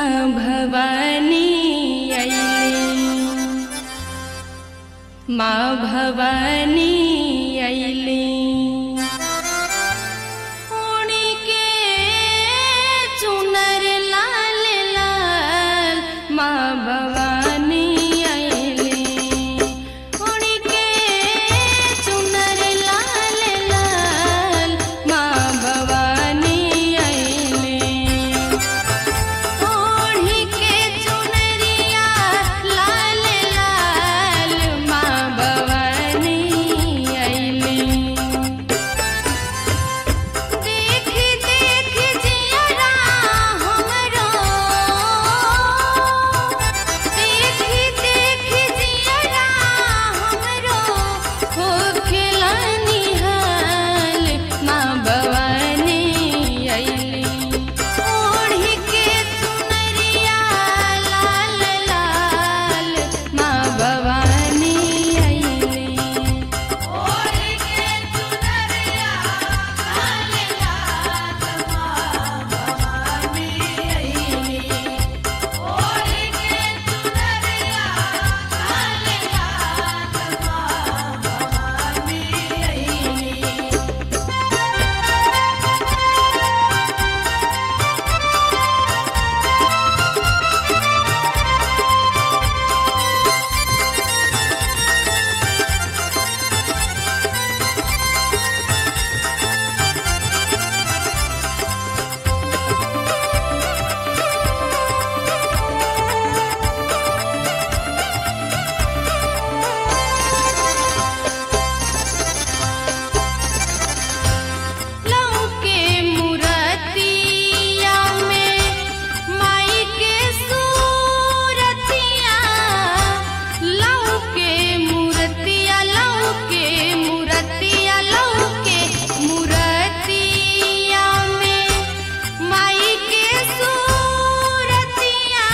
माँ भवानी अइली माँ भवानी अइली ओढ़ी के चुनर लाल लाल माँ भवानी अइली ओढ़ी के चुनर लाल लाल माँ भवानी अइली ओढ़ी के चुनरिया लाल लाल माँ भवानी अइली देख देख जियरा हमरो देख देख जियरा हमरो हो खिलानी हाल माँ भवानी अइली ओढ़ी के चुनरिया लाल लाल माँ भवानी अइली ओढ़ी के चुनरिया लाल लाल माँ भवानी अइली ओढ़ी के चुनरिया लाल लाल माँ भवानी अइली लौके मुरतिया में माई के सूरतिया लौके मुरतिया लौके मुरतिया लौके मुरतिया में माई के सूरतिया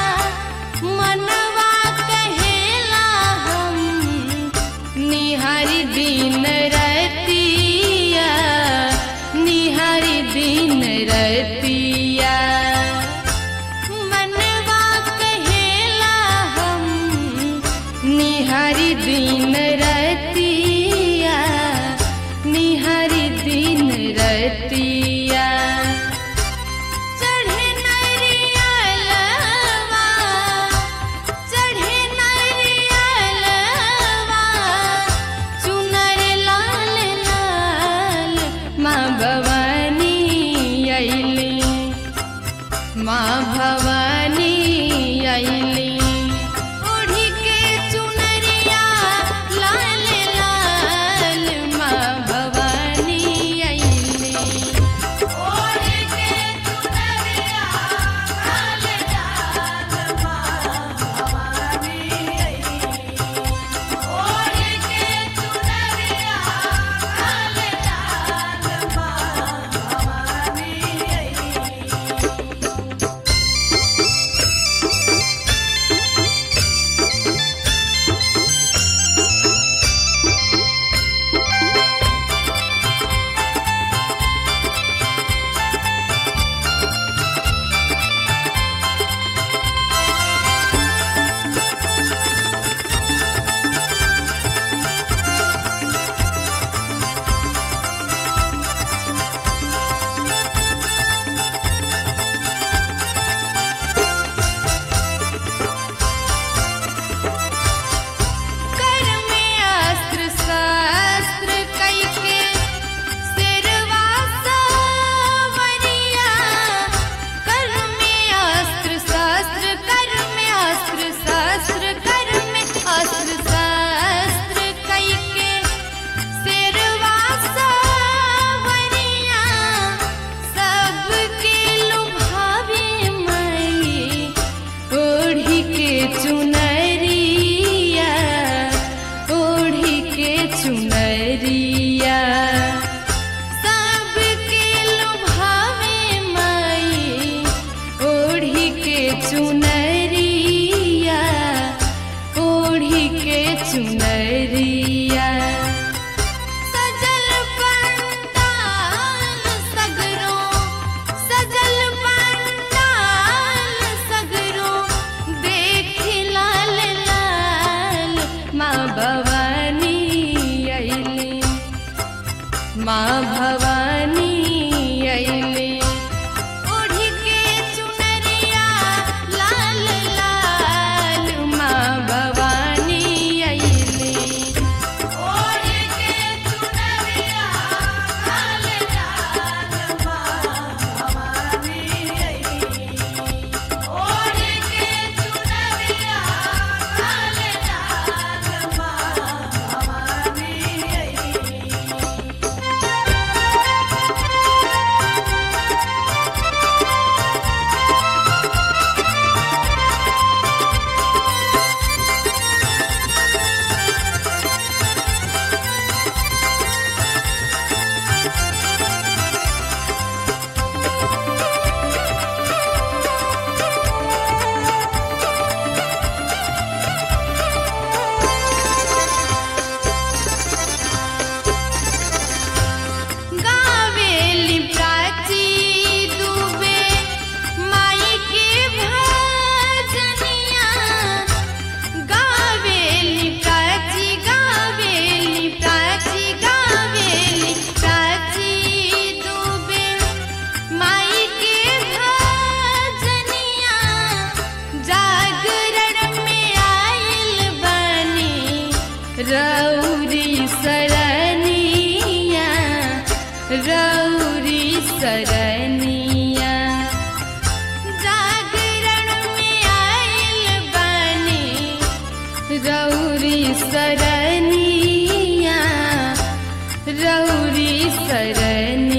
मनवा कहेला हम निहारी दिन रतिया निहारी दिन रतिया मनवा कहेला हम निहारी दिन रतिया निहारी दिन रतिया चढ़े नरियलवा चढ़े नरियलवा चुनर लाल लाल माँ भवानी अइली माँ भवानी अइली ओढ़ी के चुनरिया लाल लाल माँ भवानी अइली ओढ़ी के चुनरिया लाल लाल माँ भवानी अइली ओढ़ी के चुनरिया लाल लाल माँ भवानी अइली माँ भवानी अइली ओढ़ी के चुनरिया लाल लाल माँ भवानी अइली ओढ़ी के चुनरिया लाल लाल माँ भवानी अइली ओढ़ी के चुनरिया लाल लाल माँ भवानी अइली गावेली प्राची दुबे माई के भजनिया गावेली प्राची गावेली प्राची गावेली प्राची दुबे माई के भजनिया जागरण में आइल बनी रौरी सरनिया रौरी सरनिया जागरण में आइल बनी रौरी सरनिया रौरी सरनिया